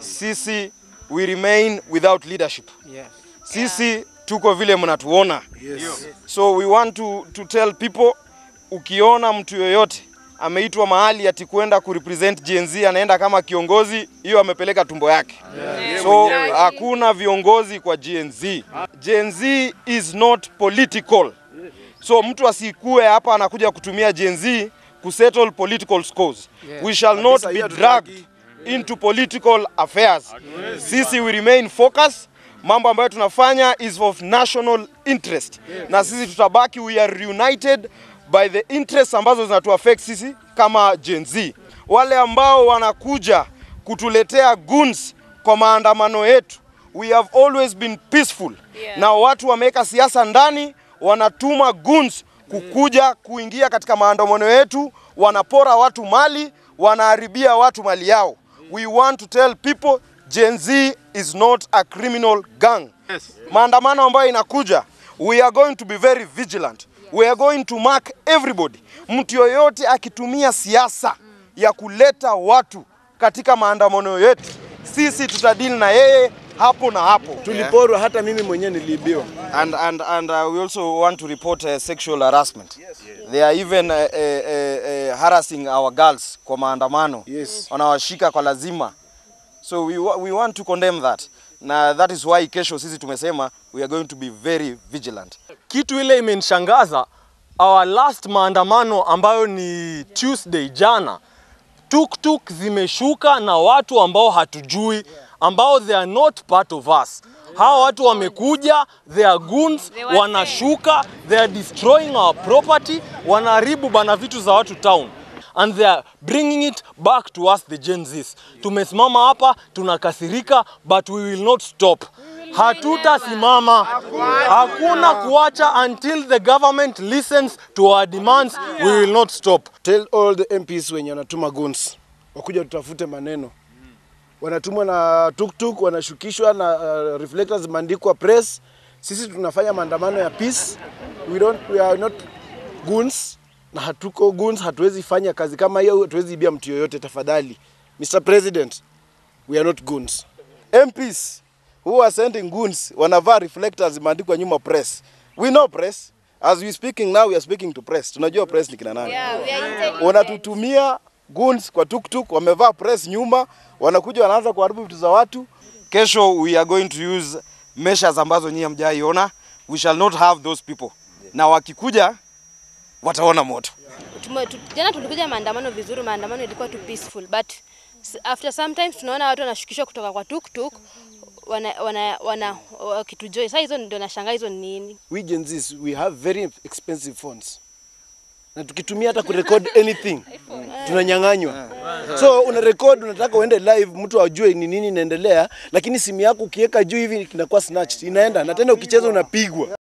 sisi we remain without leadership. Yes. Sisi tuko vile mnatuona. Yes. So we want to, to tell people ukiona mtu yoyote ameitwa mahali ati kwenda kurepresent Gen Z anaenda kama kiongozi, hiyo amepeleka tumbo yake. So hakuna viongozi kwa Gen Z. Gen Z is not political. So mtu asikue hapa anakuja kutumia Gen Z kusettle political scores. We shall not be dragged into political affairs. Sisi we remain focused. Mambo ambayo tunafanya is of national interest, na sisi tutabaki, we are reunited by the interests ambazo zinatuaffect sisi kama Gen Z. Wale ambao wanakuja kutuletea goons kwa maandamano yetu, we have always been peaceful Yeah. na watu wameweka siasa ndani, wanatuma goons kukuja kuingia katika maandamano yetu, wanapora watu mali, wanaharibia watu mali yao. We want to tell people Gen Z is not a criminal gang. Maandamano ambayo inakuja, we are going to be very vigilant. We are going to mark everybody. Mtu yoyote akitumia siasa ya kuleta watu katika maandamano yetu, sisi tutadili na yeye hapo na hapo. Tuliporwa, hata mimi mwenyewe niliibiwa. And, and, and uh, we also want to report uh, sexual harassment. They are even uh, uh, uh, uh, harassing our girls kwa maandamano. Yes. Wanawashika kwa lazima. So we, wa- we want to condemn that. Na that is why kesho sisi tumesema we are going to be very vigilant. Kitu ile imenishangaza our last maandamano ambayo ni Tuesday jana, tuktuk zimeshuka na watu ambao hatujui ambao they are not part of us. Hawa watu wamekuja, they are goons, They were wanashuka, they are destroying our property, wanaharibu bana vitu za watu town and they are bringing it back to us the Gen Zs. Tumesimama hapa tunakasirika, but we will not stop. Hatutasimama, hakuna kuacha until the government listens to our demands. We will not stop. Tell all the MPs wenye wanatuma guns wakuja tutafute maneno. Wanatumwa na tuktuk, wanashukishwa na uh, reflectors zimeandikwa press. Sisi tunafanya maandamano ya peace. We don't, we are not goons na hatuko goons, hatuwezi fanya kazi kama hiyo, hatuwezi ibia mtu yoyote. Tafadhali Mr President, we are not goons. MPs who are sending goons wanavaa reflectors zimeandikwa nyuma press. We know press. As we speaking now we are speaking to press. Tunajua press ni kina nani. Yeah, we are intelligent. wanatutumia goons kwa tuktuk, wamevaa press nyuma, wanakuja wanaanza kuharibu vitu za watu. Kesho we are going to use measures ambazo nyinyi hamjaiona. We shall not have those people, na wakikuja wataona moto. Tume- tu- Jana tulikuja maandamano vizuri, maandamano ilikuwa tu peaceful but s- after sometimes tunaona watu wanashukishwa kutoka kwa tuktuk wana wana wana wakitujoin. Sasa hizo ndio nashangaa hizo ni nini? we Gen Zs, we have very expensive phones na tukitumia hata kurecord anything tunanyang'anywa. So una record, unataka uende live, mtu ajue ni nini inaendelea, lakini simu yako ukiweka juu hivi inakuwa snatched, inaenda na tena ukicheza unapigwa.